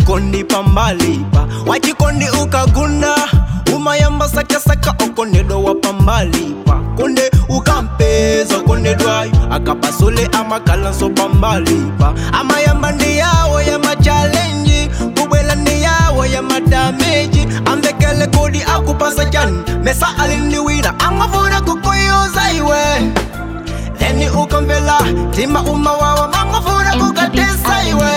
chikondi pambalipa wachikondi ukagunda umayamba sakasaka okondedwa wa pambalipa konde ukampeza kondedwayo akapasule amakalanso pambalipa amayamba ndi yawo ya machalenji kubwela ndi yawo ya madameji amvekele kodi akupasa chani mesa alindiwina amafuna kukuyuza iwe Then ukamvela tima umawawa mangofuna kukatesa iwe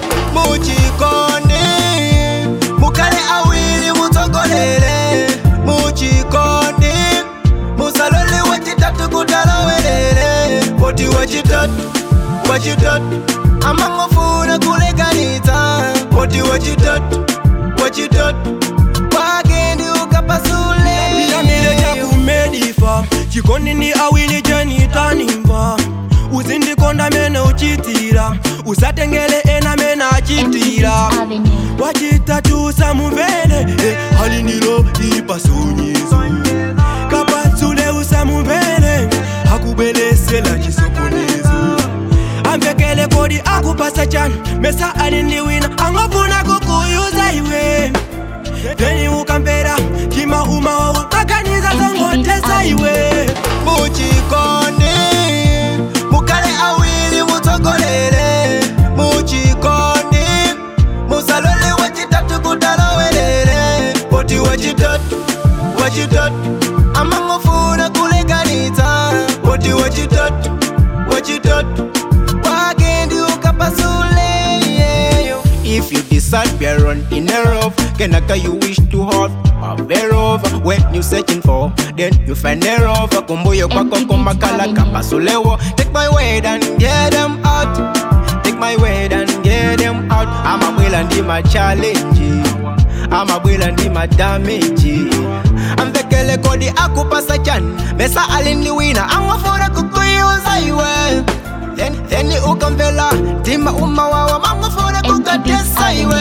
muchikondi mukale awili mutsogolele muchikondi musalole wachitatu kutalowelele poti wachitatu wachitatu amangofuna kulekanitsa poti wachitatu wachitatu wakendi ukapasule Piramide chakumedifa chikondi ni awili chenitanimba uzindikonda mene uchitira usatengele ena mene achitira Avenue. wachitatu samuvele eh, halinilo ipasonyezo kapatsule usamuvele akubelesela chisokonezo amvekele kodi akupasa chani mesa alindiwina angofuna kukuyuza iwe Then ukampera kima umawawa makaniza zongotesa iwe muchikondi mukale awili mutsogolele muchikondi musalole wachitatu kutalowelele poti wachitatu wachitatu amangofuna kulekanitsa poti wachitatu wachitatu wakendi ukapasule yeyo If you decide we are run in a rough Kenaka you wish to have a very rough When you searching for Then you find a rough Kumbuyo kwako kumakala kapasulewo Take my word and get them out Take my word and get them out Amabwela ndi ma challenge Amabwela ndi ma damage Amvekele kodi akupasa chani Mesa alindiwina Angofuna kukuyuza iwe Then, then ukamvela tima umawawa mangofuna kukatesa iwe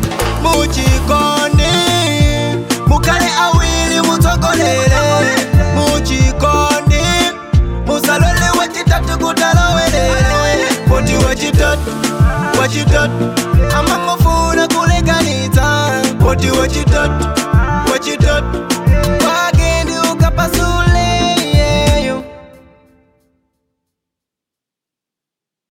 muchikondi mukale awili mutsogolele muchikondi musalole wachitatu kutalowelele poti wachitatu wachitatu amangofuna kulekanitsa poti wachitatu